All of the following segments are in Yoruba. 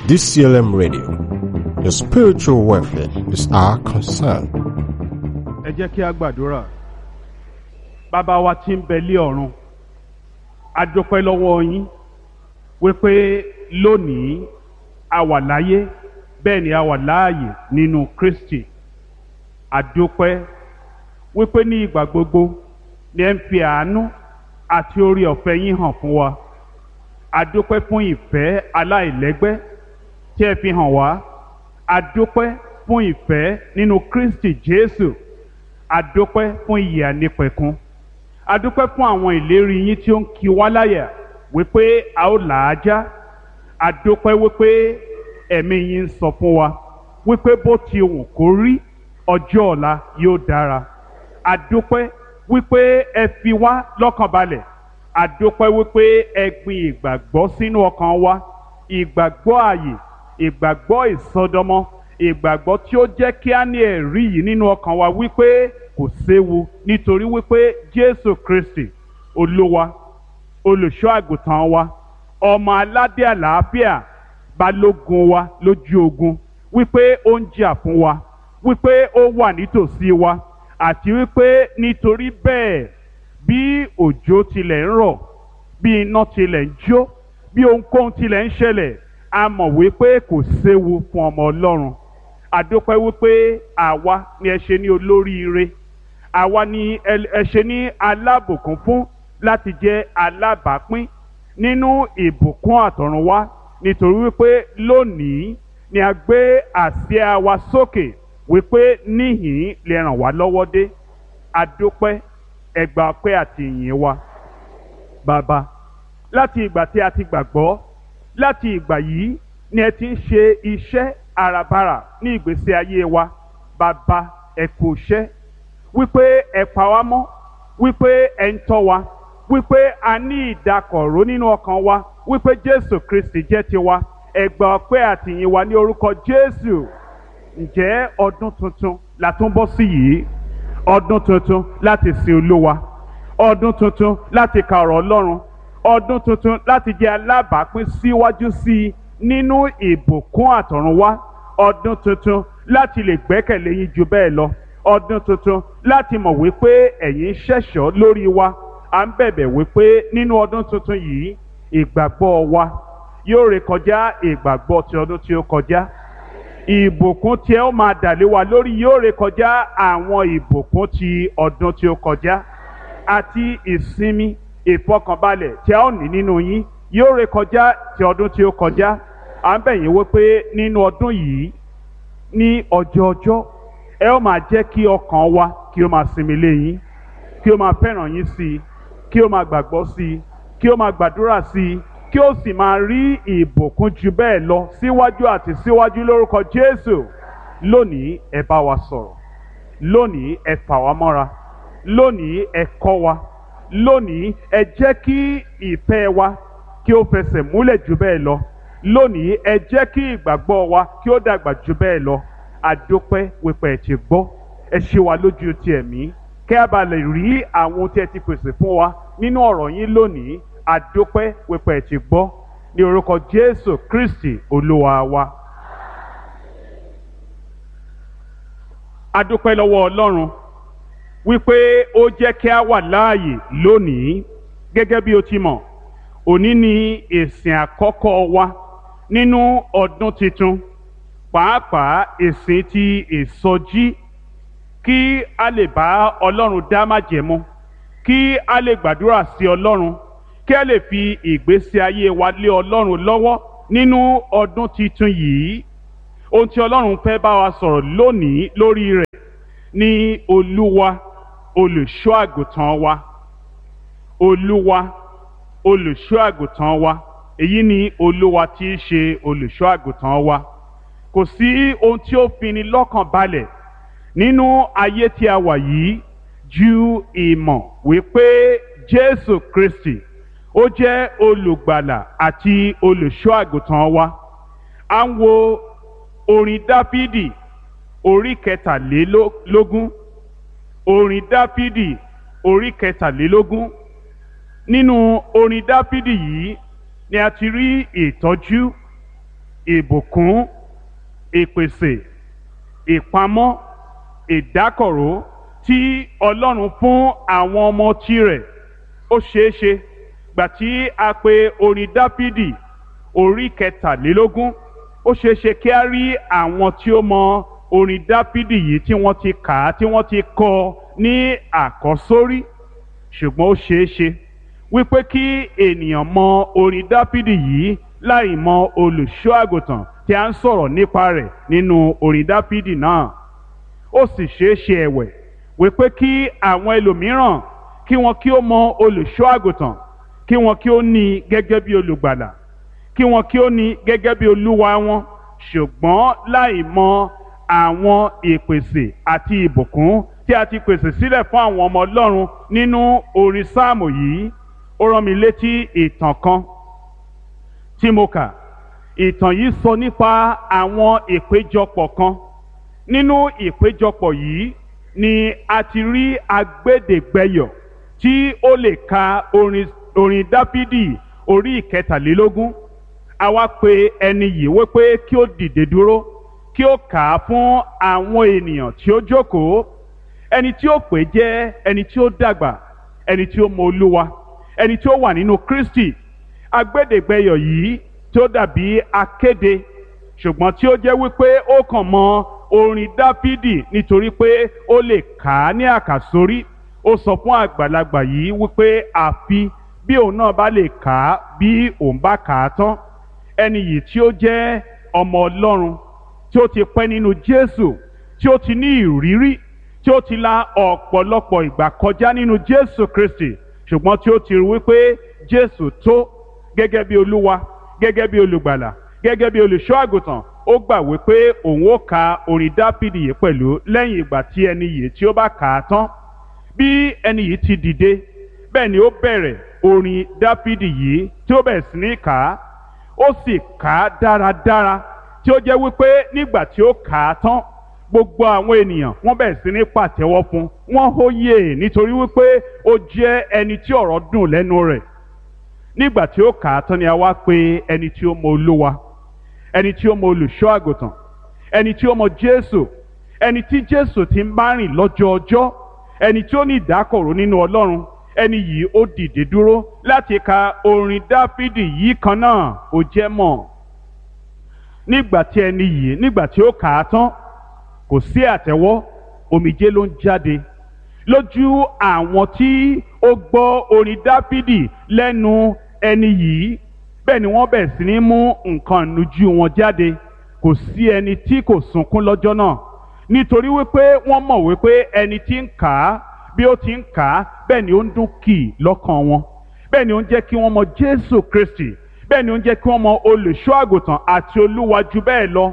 DCLM Radio. Your spiritual welfare is our concern. ẹ jẹ́ kí a gbàdúrà bàbá wa tí ń bẹ lé ọ̀run a dúpẹ́ lọ́wọ́ yín wípé lónìí a wà láyé bẹ́ẹ̀ ni a wà láàyè nínú Kristi a dúpẹ́ wípé ní ìgbà gbogbo ni ẹ ń fi àánú àti orí ọ̀fẹ́ yín hàn fún wa a dúpẹ́ fún ìfẹ́ aláìlẹ́gbẹ́ tí ẹ fi hàn wá a dúpẹ́ fún ìfẹ́ nínú Kristi Jésù adúpẹ́ fún ìyè ànípẹ̀kun adúpẹ́ fún àwọn ìlérí yín tí ó ń kí wá láyà wípé a ó là á já adúpẹ́ wípé ẹ̀mí yín ń sọ fún wa wípé bó ti wù kó rí ọjọ́ ọ̀la yóò dára adúpẹ́ wípé ẹ fi wá lọ́kàn balẹ̀ adúpẹ́ wípé ẹ gbin ìgbàgbọ́ sínú ọkàn wa ìgbàgbọ́ ààyè ìgbàgbọ́ ìsọdọmọ ìgbàgbọ́ tí ó jẹ́ kí á ní ẹ̀rí yìí nínú ọkàn wa wípé kò séwu nítorí wípé Jésù Kristi Olúwa olùṣọ́ àgùntàn wa ọmọ aládé àlàáfíà balógun wa lójú ogun wípé ó ń jà fún wa wípé ó wà nítòsí wa àti wípé nítorí bẹ́ẹ̀ bí òjò tilẹ̀ ń rọ̀ bí iná tilẹ̀ ń jó bí ohunkóhun tilẹ̀ ń ṣẹlẹ̀ a mọ̀ wípé kò séwu fún ọmọ Ọlọ́run àdópẹ́ wípé àwa ni ẹ ṣe ní olóríire àwa ni ẹ ṣe ní alábùkún fún láti jẹ́ alábàápín nínú ìbùkún àtọ̀runwá nítorí wípé lónìí ni a gbé àsíá wa sókè wípé níhìn lè ràn wá lọ́wọ́ dé àdópẹ́ ẹgbà ọpẹ́ àti ìyìn wa bàbá láti ìgbà tí a ti gbàgbọ́ láti ìgbà yìí ni ẹ ti ń ṣe iṣẹ́ àràbarà ní ìgbésí ayé wa bàbá ẹ kú iṣẹ́ wípé ẹ pa wá mọ́ wípé ẹ ń tọ́ wa wípé a ní ìdákọ̀ró nínú ọkàn wa wípé Jésù Kristi jẹ́ tiwa ẹ gbà ọpẹ́ àtìyìn wa ní orúkọ Jésù ǹjẹ́ ọdún tuntun la tún bọ́ sí yìí ọdún tuntun láti sin Olúwa ọdún tuntun láti ka ọ̀rọ̀ Ọlọ́run ọdún tuntun láti jẹ́ alábàápín síwájú sí i nínú ìbùkún àtọ̀runwá ọdún tuntun láti lè gbẹ́kẹ̀lé yín ju bẹ́ẹ̀ lọ ọdún tuntun láti mọ̀ wípé ẹ̀yin ṣẹ̀ṣọ́ lórí wa à ń bẹ̀bẹ̀ wípé nínú ọdún tuntun yìí ìgbàgbọ́ wa yóò rékọjá ìgbàgbọ́ ti ọdún tí ó kọjá ìbùkún tí ẹ ó máa dàlé wa lórí yóò rékọjá àwọn ìbùkún ti ọdún tí ó kọjá àti ìsinmi ìfọkànbalẹ̀ tí a ó ní nínú yín yóò rékọjá ti ọdún tí ó kọjá à ń bẹ̀ yín wípé nínú ọdún yìí ní ọjọ́ ọjọ́ ẹ ó máa jẹ́ kí ọkàn wa kí ó máa sinmi lé yín kí ó máa fẹ́ràn yín sí i kí ó máa gbàgbọ́ sí i kí ó máa gbàdúrà sí i kí ó sì máa rí ìbùkún ju bẹ́ẹ̀ lọ síwájú àti síwájú lórúkọ Jésù lónìí ẹ bá wa sọ̀rọ̀ lónìí ẹ fà wá mọ́ra lónìí ẹ kọ́ wa lónìí ẹ jẹ́ kí ìfẹ́ wa kí ó fẹsẹ̀ múlẹ̀ jù bẹ́ẹ̀ lọ lónìí ẹ jẹ́ kí ìgbàgbọ́ wa kí ó dàgbà jù bẹ́ẹ̀ lọ àdópẹ́ wípé ẹ ti gbọ́ ẹ ṣe wa lójú ti ẹ̀mí kẹ́ a bá lè rí àwọn ohun tí ẹ ti pèsè fún wa nínú ọ̀rọ̀ yín lónìí àdópẹ́ wípé ẹ ti gbọ́ ní orúkọ Jésù Kristi Olúwa wa. àdópẹ́ lọ́wọ́ Ọlọ́run wípé ó jẹ́ kí a wà láàyè lónìí gẹ́gẹ́ bí o ti mọ̀ òní ni ìsìn àkọ́kọ́ wa nínú ọdún tuntun pàápàá ìsìn ti ìsọjí kí a lè bá Ọlọ́run dá májẹ̀mú kí a lè gbàdúrà sí Ọlọ́run kí a lè fi ìgbésí ayé wa lé Ọlọ́run lọ́wọ́ nínú ọdún tuntun yìí ohun tí Ọlọ́run fẹ́ bá wa sọ̀rọ̀ lónìí lórí rẹ̀ ní Olúwa olùṣọ́ àgùntàn wa olúwa olùṣọ́ àgùntàn wa èyí ni olúwa tí í ṣe olùṣọ́ àgùntàn wa kò sí ohun tí ó fini lọ́kàn balẹ̀ nínú ayé tí a wà yìí ju ìmọ̀ wípé jésù kristi ó jẹ́ olùgbàlà àti olùṣọ́ àgùntàn wa à ń wo orin dáfídì orí kẹtàlélógún orin dáfídì orí kẹtàlélógún nínú orin dáfídì yìí ni a ti rí ìtọ́jú ìbùkún ìpèsè ìpamọ́ ìdákọ̀ró tí ọlọ́run fún àwọn ọmọ tirẹ̀ ó ṣeé ṣe gbà tí a pe orin dáfídì orí kẹtàlélógún ó ṣeé ṣe kí a rí àwọn tí ó mọ orin dáfídì yìí tí wọ́n ti kà á tí wọ́n ti kọ ní àkọ́sórí ṣùgbọ́n ó ṣeé ṣe wípé kí ènìyàn mọ orin dáfídì yìí láì mọ olùṣọ́ àgùntàn tí a ń sọ̀rọ̀ nípa rẹ̀ nínú orin dáfídì náà ó sì ṣeé ṣe ẹ̀wẹ̀ wípé kí àwọn ẹlòmíràn kí wọn kí ó mọ olùṣọ́ àgùntàn kí wọn kí ó ní i gẹ́gẹ́ bí olùgbàlà kí wọn kí ó ní i gẹ́gẹ́ bí olúwa wọn ṣùgbọ́n láì mọ àwọn ìpèsè àti ìbùkún tí a ti pèsè sílẹ̀ fún àwọn ọmọ ọlọ́run nínú orin sáàmù yìí ó rán mi létí ìtàn kan tí mo kà ìtàn yìí sọ nípa àwọn ìpéjọpọ̀ kan nínú ìpéjọpọ̀ yìí ni a ti rí agbẹ́dẹ̀gbẹ́yọ̀ tí ó lè ka orin orin dáfídì orí ìkẹtàlélógún àwa pe ẹni yìí wípé kí ó dìde dúró kí ó kà á fún àwọn ènìyàn tí ó jókòó ẹni tí ó pè jẹ́ ẹni tí ó dàgbà ẹni tí ó mọ olúwa ẹni tí ó wà nínú kristi agbẹ́dẹ̀gbẹ́yọ̀ yìí tí ó dàbí akéde ṣùgbọ́n tí ó jẹ́ wípé ó kàn mọ orin dáfídì nítorí pé ó lè kà á ní àkàsórí ó sọ fún àgbàlagbà yìí wípé àfi bí òun náà bá lè kà á bí òun bá kà á tán ẹni yìí tí ó jẹ́ ọmọ ọlọ́run tí ó ti pẹ́ nínú jésù tí ó ti ní ìrírí tí ó ti la ọ̀pọ̀lọpọ̀ ìgbà kọjá nínú jésù kristi ṣùgbọ́n tí ó ti rí wípé jésù tó gẹ́gẹ́ bí olúwa gẹ́gẹ́ bí olùgbàlà gẹ́gẹ́ bí olùṣọ́ àgùntàn ó gbà wípé òun ó ka orin dápìdì yìí pẹ̀lú lẹ́yìn ìgbà tí ẹni yìí tí ó bá kà á tán bí ẹni yìí ti dìde bẹ́ẹ̀ ni ó bẹ̀rẹ̀ orin dápìdì yìí tí ó bẹ̀rẹ̀ sí ní kà á ó sì kà á dáradára tí ó jẹ́ wípé nígbà tí ó kà á tán gbogbo àwọn ènìyàn wọ́n bẹ̀rẹ̀ sí ní pàtẹ́wọ́ fún wọ́n hóyè nítorí wípé ó jẹ́ ẹni tí ọ̀rọ̀ dùn lẹ́nu rẹ̀ nígbà tí ó kà á tán ni a wá pè ẹni tí ó mọ olúwa ẹni tí ó mọ olùṣọ́ àgùntàn ẹni tí ó mọ jésù ẹni tí jésù ti ń bá rìn lọ́jọ́ ọjọ́ ẹni tí ó ní ìdákọ̀ró nínú ọlọ́run ẹni yìí ó dìde dúró láti ka orin dáfídì yìí kan náà ó jẹ́ mọ̀ nígbà tí ẹni yìí nígbà tí ó kà á tán kò sí àtẹ́wọ́ omijé ló ń jáde lójú àwọn tí ó gbọ́ orin dáfídì lẹ́nu ẹni yìí bẹ́ẹ̀ ni wọ́n bẹ̀rẹ̀ sí ní mú nǹkan ìnujú wọn jáde kò sí ẹni tí kò sunkún lọ́jọ́ náà nítorí wípé wọ́n mọ̀ wípé ẹni tí ń kà á bí ó ti ń kà á bẹ́ẹ̀ ni ó ń dún kì í lọ́kàn wọn bẹ́ẹ̀ ni ó ń jẹ́ kí wọ́n mọ Jésù Kristi bẹ́ẹ̀ ni ó ń jẹ́ kí wọ́n mọ olùṣọ́ àgùntàn àti olúwa jù bẹ́ẹ̀ lọ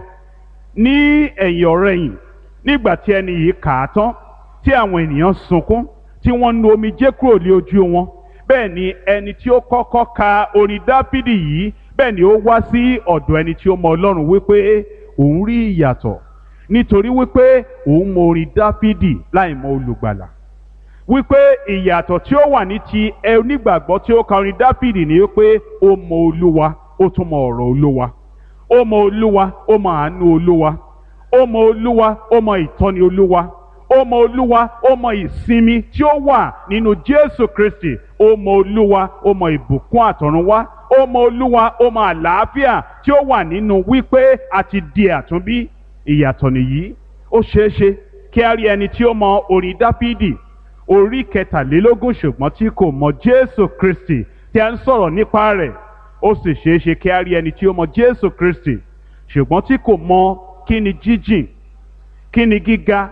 ní ẹ̀yìn ọ̀rẹ̀yìn nígbà tí ẹni yìí kà á tán tí àwọn ènìyàn sunkún tí wọ́n nu omijé kúrò lé ojú wọn bẹ́ẹ̀ ni ẹni tí ó kọ́kọ́ ka orin dáfídì yìí bẹ́ẹ̀ ni ó wá sí ọ̀dọ̀ ẹni tí ó mọ ọlọ́run wípé òun rí ìyàtọ̀ nítorí wípé òun mọ orin dáfídì láì mọ olùgbàlà wípé ìyàtọ̀ tí ó wà ní ti onígbàgbọ́ tí ó ka orin dáfídì ni wípé ó mọ olúwa ó tún mọ ọ̀rọ̀ olúwa ó mọ olúwa ó mọ àánú olúwa ó mọ olúwa ó mọ ìtọ́ni olúwa ó mọ olúwa ó mọ ìsinmi tí ó wà nínú jésù kristi ó mọ olúwa ó mọ ìbùkún àtọ̀runwá ó mọ olúwa ó mọ àlàáfíà tí ó wà nínú wípé a ti di àtúnbí ìyàtọ̀ nìyí ó ṣeé ṣe kí a rí ẹni tí ó mọ orin dáfídì orí kẹtàlélógún ṣùgbọ́n tí kò mọ jésù kristi tí a ń sọ̀rọ̀ nípa rẹ̀ ó sì ṣeé ṣe kí a rí ẹni tí ó mọ jésù kristi ṣùgbọ́n tí kò mọ kí ni jíjìn kí ni gíga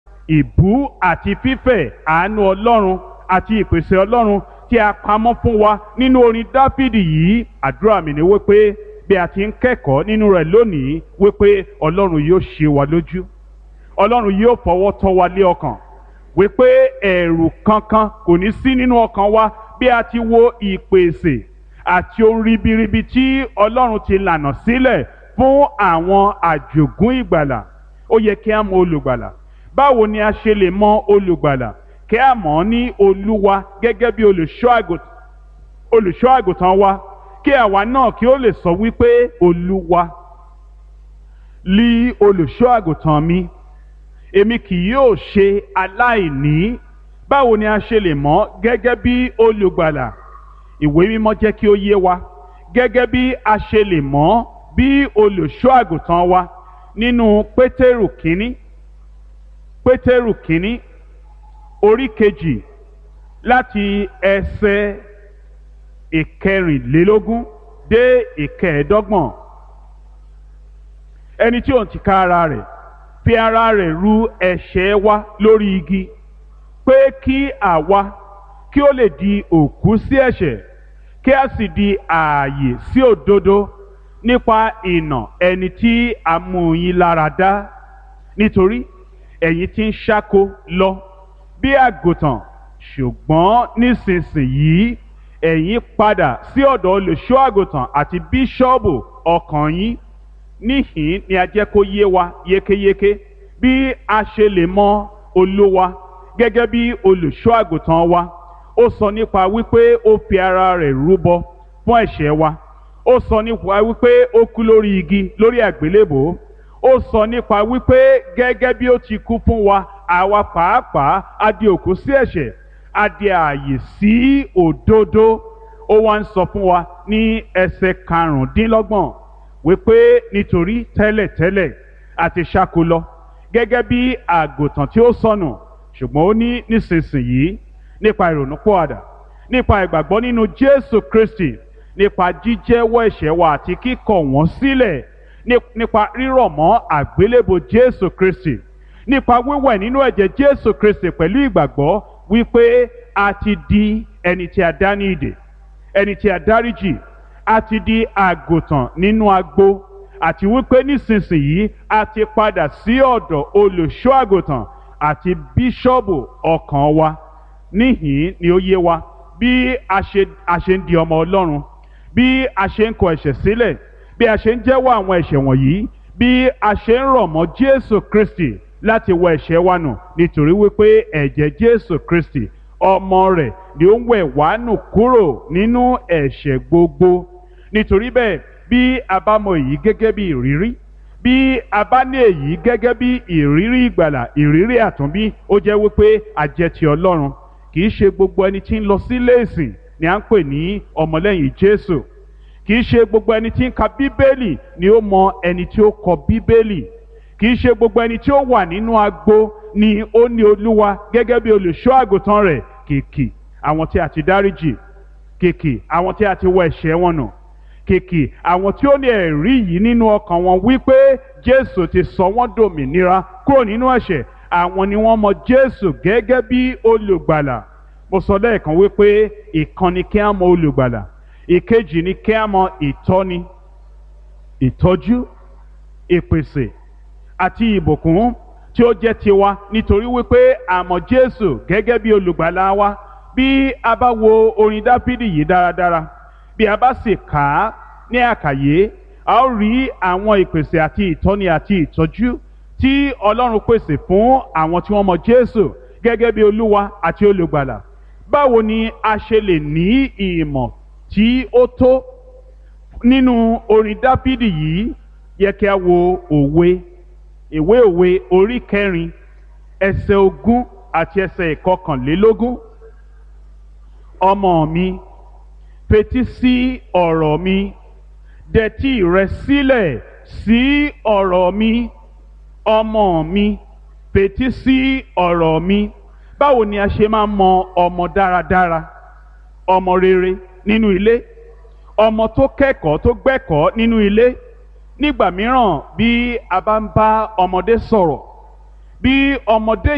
ìbú àti fífẹ̀ àánú ọlọ́run àti ìpèsè ọlọ́run tí a pamọ́ fún wa nínú orin dáfídì yìí àdúrà mi ni wípé bí a ti ń kẹ́kọ̀ọ́ nínú rẹ̀ lónìí wípé ọlọ́run yóò ṣe wa lójú ọlọ́run yóò fọwọ́ tọ́ wa lé ọkàn wípé ẹ̀rù kankan kò ní sí nínú ọkàn wa bí a ti wo ìpèsè àti ohun ribiribi tí ọlọ́run ti lànà sílẹ̀ fún àwọn àjògún ìgbàlà ó yẹ kí a mọ olùgbàlà báwo ni a ṣe lè mọ olùgbàlà kí a mọ̀ ọ́ ní olúwa gẹ́gẹ́ bí olùṣọ́ àgùntàn wa kí àwa náà kí ó lè sọ wípé olúwa lí olùṣọ́ àgùntàn mi èmi kì yóò ṣe aláìní báwo ni a ṣe lè mọ̀ gẹ́gẹ́ bí olùgbàlà ìwé mímọ́ jẹ́ kí ó yé wa gẹ́gẹ́ bí a ṣe lè mọ̀ bí olùṣọ́ àgùntàn wa nínú pétérù kínní pétérù kínní orí kejì láti ẹsẹ̀ ìkẹrìnlélógún dé ìkẹẹ̀ẹ́dọ́gbọ̀n ẹni tí òun ti ká ara rẹ̀ fi ara rẹ̀ ru ẹ̀ṣẹ̀ wa lórí igi pé kí àwa kí ó lè di òkú sí ẹ̀ṣẹ̀ kí a sì di ààyè sí òdodo nípa ìnà ẹni tí a mú yín lára dá nítorí ẹ̀yin ti ń ṣáko lọ bí àgùntàn ṣùgbọ́n nísinsìnyí ẹ̀yin padà sí ọ̀dọ̀ olùṣọ́ àgùntàn àti bíṣọ́ọ̀bù ọkàn yín níhìn ni a jẹ́ kó yé wa yékéyéké bí a ṣe lè mọ olúwa gẹ́gẹ́ bí olùṣọ́ àgùntàn wa ó sọ nípa wípé ó fi ara rẹ̀ rúbọ fún ẹ̀ṣẹ̀ wa ó sọ nípa wípé ó kú lórí igi lórí àgbélébòó ó sọ nípa wípé gẹ́gẹ́ bí ó ti kú fún wa àwa pàápàá a di òkú sí ẹ̀ṣẹ̀ a di ààyè sí òdodo ó wá ń sọ fún wa ní ẹsẹ̀ karùndínlọ́gbọ̀n wípé nítorí tẹ́lẹ̀tẹ́lẹ̀ àti ṣáko lọ gẹ́gẹ́ bí àgùntàn tí ó sọnù ṣùgbọ́n ó ní nísinsìnyí nípa ìrònúpọ̀àdà nípa ìgbàgbọ́ nínú Jésù Kristi nípa jíjẹ́wọ́ ẹ̀ṣẹ̀ wa àti kíkọ̀ wọ́n sílẹ̀ nípa rírọ̀ mọ́ àgbélébò Jésù Kristi nípa wíwẹ̀ nínú ẹ̀jẹ̀ Jésù Kristi pẹ̀lú ìgbàgbọ́ wípé a ti di ẹni tí a dá ní ìdè ẹni tí a dáríjì a ti di àgùntàn nínú agbo àti wípé nísinsìnyí a ti padà sí ọ̀dọ̀ olùṣọ́ àgùntàn àti bíṣọ́ọ̀bù ọkàn wa níhìn ni ó yé wa bí a ṣe a ṣe ń di ọmọ Ọlọ́run bí a ṣe ń kọ ẹ̀ṣẹ̀ sílẹ̀ bí a ṣe ń jẹ́wọ́ àwọn ẹ̀ṣẹ̀ wọ̀nyí bí a ṣe ń rọ̀ mọ́ Jésù Kristi láti wọ ẹ̀ṣẹ̀ wa nù nítorí wípé ẹ̀jẹ̀ Jésù Kristi ọmọ rẹ̀ ni ó ń wẹ̀ wá nù kúrò nínú ẹ̀ṣẹ̀ gbogbo nítorí bẹ́ẹ̀ bí a bá mọ èyí gẹ́gẹ́ bí ìrírí bí a bá ní èyí gẹ́gẹ́ bí ìrírí ìgbàlà ìrírí àtúnbí ó jẹ́ wípé a jẹ́ ti Ọlọ́run kì í ṣe gbogbo ẹni tí ń lọ sílé ìsìn ni à ń pè ní ọmọlẹ́yìn Jésù kì í ṣe gbogbo ẹni tí ń ka Bíbélì ni ó mọ ẹni tí ó kọ Bíbélì kì í ṣe gbogbo ẹni tí ó wà nínú agbo ni ó ní Olúwa gẹ́gẹ́ bí olùṣọ́ àgùntàn rẹ̀ kìkì àwọn tí a ti dáríjì kìkì àwọn tí a ti wọ ẹ̀ṣẹ̀ wọn nù kìkì àwọn tí ó ní ẹ̀rí yìí nínú ọkàn wọn wípé Jésù ti sọ wọ́n dòmìnira kúrò nínú ẹ̀ṣẹ̀ àwọn ni wọ́n mọ Jésù gẹ́gẹ́ bí olùgbàlà mo sọ lẹ́ẹ̀kan wípé ìkan ni kí á mọ olùgbàlà ìkejì ni kí á mọ ìtọ́ni ìtọ́jú ìpèsè àti ìbùkún tí ó jẹ́ tiwa nítorí wípé a mọ Jésù gẹ́gẹ́ bí olùgbàlà wa bí a bá wo orin Dáfídì yìí dáradára bí a bá sì kà á ní àkàyé a ó rí àwọn ìpèsè àti ìtọ́ni àti ìtọ́jú tí Ọlọ́run pèsè fún àwọn tí wọ́n mọ Jésù gẹ́gẹ́ bí Olúwa àti olùgbàlà báwo ni a ṣe lè ní ìmọ̀ tí ó tó nínú orin Dáfídì yìí yẹ kí a wo òwe ìwé òwe orí kẹrin ẹsẹ̀ ogún àti ẹsẹ̀ ìkọkànlélógún ọmọ mi fetí sí ọ̀rọ̀ mi dẹtí rẹ sílẹ̀ sí ọ̀rọ̀ mi ọmọ mi fetí sí ọ̀rọ̀ mi báwo ni a ṣe máa mọ ọmọ dáradára ọmọ rere nínú ilé ọmọ tó kẹ́kọ̀ọ́ tó gbẹ́kọ̀ọ́ nínú ilé nígbà mìíràn bí a bá ń bá ọmọdé sọ̀rọ̀ bí ọmọdé